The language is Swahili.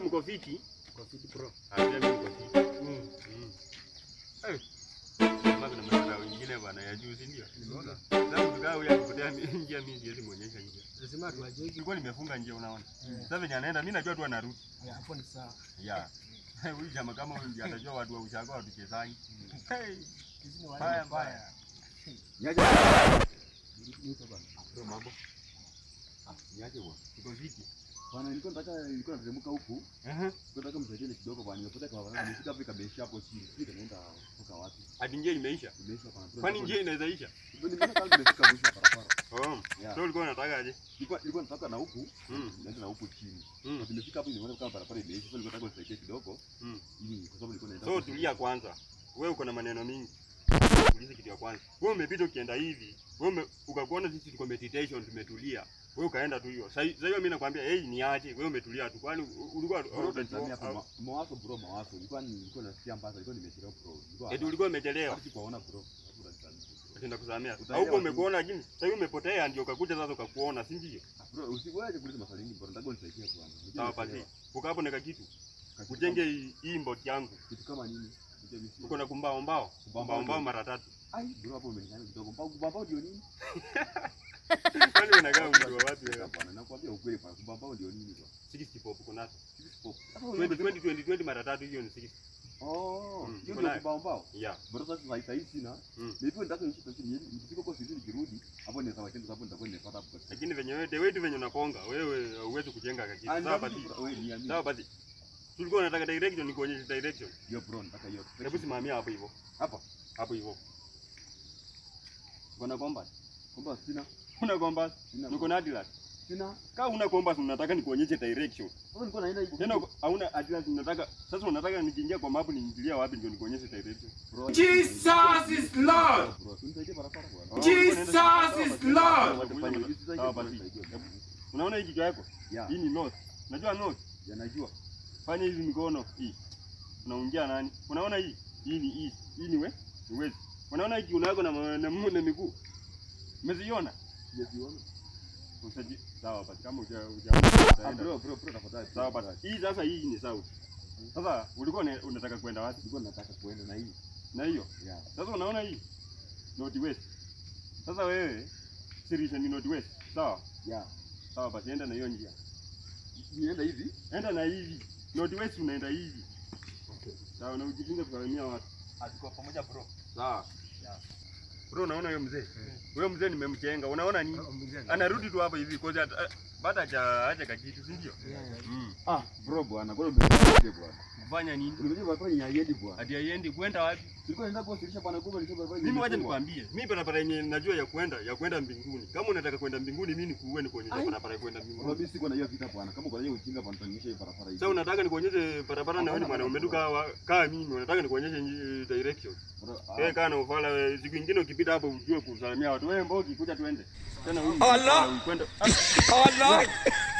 mko fiti? Kwa fiti bro. Ah, pia mimi niko fiti. Mm. Mm. Eh. Kama kuna madhara wengine bwana ya juu si ndio? Nimeona. Sasa mkaa huyu akipotea mi- njia mimi siwezi muonyesha njia. Lazima tuaje hivi. Nilikuwa nimefunga njia unaona. Eh. Sasa venye anaenda mimi najua tu anarudi. Ya, Hapo ni sawa. Yeah. Huyu jamaa kama huyu ndiye atajua watu wa ushago watuchezani. Hey. Hizi ni wale Mbaya mbaya. mbaya. Niaje? Niko bana. Bro mambo. Ah, niaje bwana. Tuko fiti. Bwana nilikuwa nataka nilikuwa nateremka huku. Eh. Nilikuwa nataka msaidie kidogo bwana. Nimepotea kwa bwana. Nimefika hapo ikameisha hapo chini. Sijui kanaenda kutoka wapi. Hadi njia imeisha. Imeisha bwana. Kwani njia inaweza isha? Nimeona kama nimefika mwisho wa barabara. Oh. Yeah. So ulikuwa unataka aje? Nilikuwa nilikuwa nataka na huku. Mm. Naenda na huku chini. Mm. Na nimefika hapo nimeona kama barabara imeisha. So nilikuwa nataka unisaidie kidogo. Mm. Ili kwa sababu nilikuwa naenda. So tulia kwanza. Wewe uko na maneno mingi. Ulize kitu ya kwanza. Wewe umepita ukienda hivi. Wewe ume, ukakuona sisi tuko meditation tumetulia. Wewe ukaenda tu hiyo. Sasa sasa hiyo mimi nakwambia, "Hey, ni aje? Wewe umetulia tu." Kwani ulikuwa Bro, utanisamea hapo ma- mawazo bro, mawazo. Nilikuwa nilikuwa nasikia mbaya, nilikuwa nimechelewa bro. Nilikuwa eti ulikuwa umechelewa. Hata sikuwaona bro. Hapo utanisamea. Utaenda kusamea. Utaelewa Au tu. umekuona lakini sasa hivi umepotea ndio ukakuja sasa ukakuona, si ndio? Ah, Bro, usiwaje kuuliza maswali mengi bro. Nataka unisaidie bwana. Unajua Sawa basi. nimechelewa. Uka hapo na kitu. Kitu Ujenge hii- hii mbot yangu. kama- kitu kama nini? Unajua mimi si- Uko na kumbao mbao. Kumbao Kumbao mbao ndio. mara tatu. Ai, bro hapo umenifanya kidogo. Mbao mbao ndio nini? Kwani unakaa mtu wa wapi wewe? Bwana, nakwambia ukweli bwana. Mbao ndio nini bwana? 60 pop uko nazo. Six pop. 20 20 20 20 mara tatu hiyo ni 60. Oh, Mm, hiyo uko ndio nayo? mbao mbao. Yeah. Bro sasa sasa hivi sina. Mm. Maybe nataka niishi pesa ni nikifika huko sisi nikirudi, hapo ni sawa tena sababu nitakuwa nimepata hapo. Lakini venye wewe wewe tu venye unakonga, wewe huwezi kujenga kakitu. Ah, Sawa ndio basi. bro, wewe niamini. Sawa basi. Tulikuwa unataka direction nikuonyeshe direction. Hiyo bro, nataka hiyo. Hebu simamia hapo hivyo. Hapa. Hapo hivyo. Kuna compass. Kwamba sina. Una compass? Sina. Niko na atlas. Sina. Kama una compass unataka nikuonyeshe direction. Sasa nilikuwa naenda hivi. Tena uko- hauna atlas unataka sasa unataka nikiingia kwa map niingilia wapi ndio nikuonyeshe direction. Bro, Jesus is Lord. Bro, unisaidie barabara bwana. Oh, Jesus uko naenda- is Lord. Watafanya hivi sasa Sawa hivi basi. unisaidie bwana. Unaona hii kichwa yako? Yeah, Hii ni north. Unajua north? yanajua. Fanya hizi mikono hii. Unaungia nani? Unaona hii? Hii ni east. Hii ni we? Ni west. Unaona hii kiuno yako na ma- na mguu na miguu? Umeziona? Sijaziona. Usaji. Sawa basi kama uja uja. Ah, utaenda. bro, bro, bro, tafadhali. Sawa basi. Hii sasa hii ni south. Sasa ulikuwa una- unataka kwenda wapi? Nilikuwa nataka kuenda na hii. Na hiyo. Yeah. Sasa unaona hii? North west. Sasa wewe sirisha ni north west. Sawa? Yeah. Sawa basi enda na hiyo njia. Nienda hivi. Enda na hivi. North west unaenda hivi. Okay. Sawa na ujikinge kusalimia watu. Alikuwa pamoja bro. Sawa. Yeah. Bro, unaona huyo mzee? Huyo mzee nimemchenga. Unaona nini? Mzee. Anarudi tu hapa hivi kwa sababu baada haja haja kakitu, si ndio? Mm. Ah, bro bwana, kwa nini umeniambia bwana? Kufanya nini? Unajua barabara ni haiendi bwana. Hadi haiendi kwenda wapi? Tulikuwa tunaenda kuwasilisha bwana kubwa nisema barabara. Mimi wacha imefungwa. nikwambie. Mimi barabara yenye najua ya kwenda ya kwenda mbinguni. Kama unataka kwenda mbinguni mimi nikuue nikuonyeshe Ai. barabara ya kwenda Bro, mbinguni. mimi siko na hiyo vita bwana. Kama uko na hiyo ujinga bwana, tutanyesha hiyo barabara hii. Sasa unataka nikuonyeshe barabara na wewe ni Hapana, mwanaume tu hapana. kaa kaa mimi. Unataka nikuonyeshe nji- direction. Bro, ah, Wewe kaa na ufala wewe. Siku nyingine ukipita hapo ujue kusalimia watu. Wewe mbogi kuja tuende. Tena huyu. Allah! Kwenda. Allah.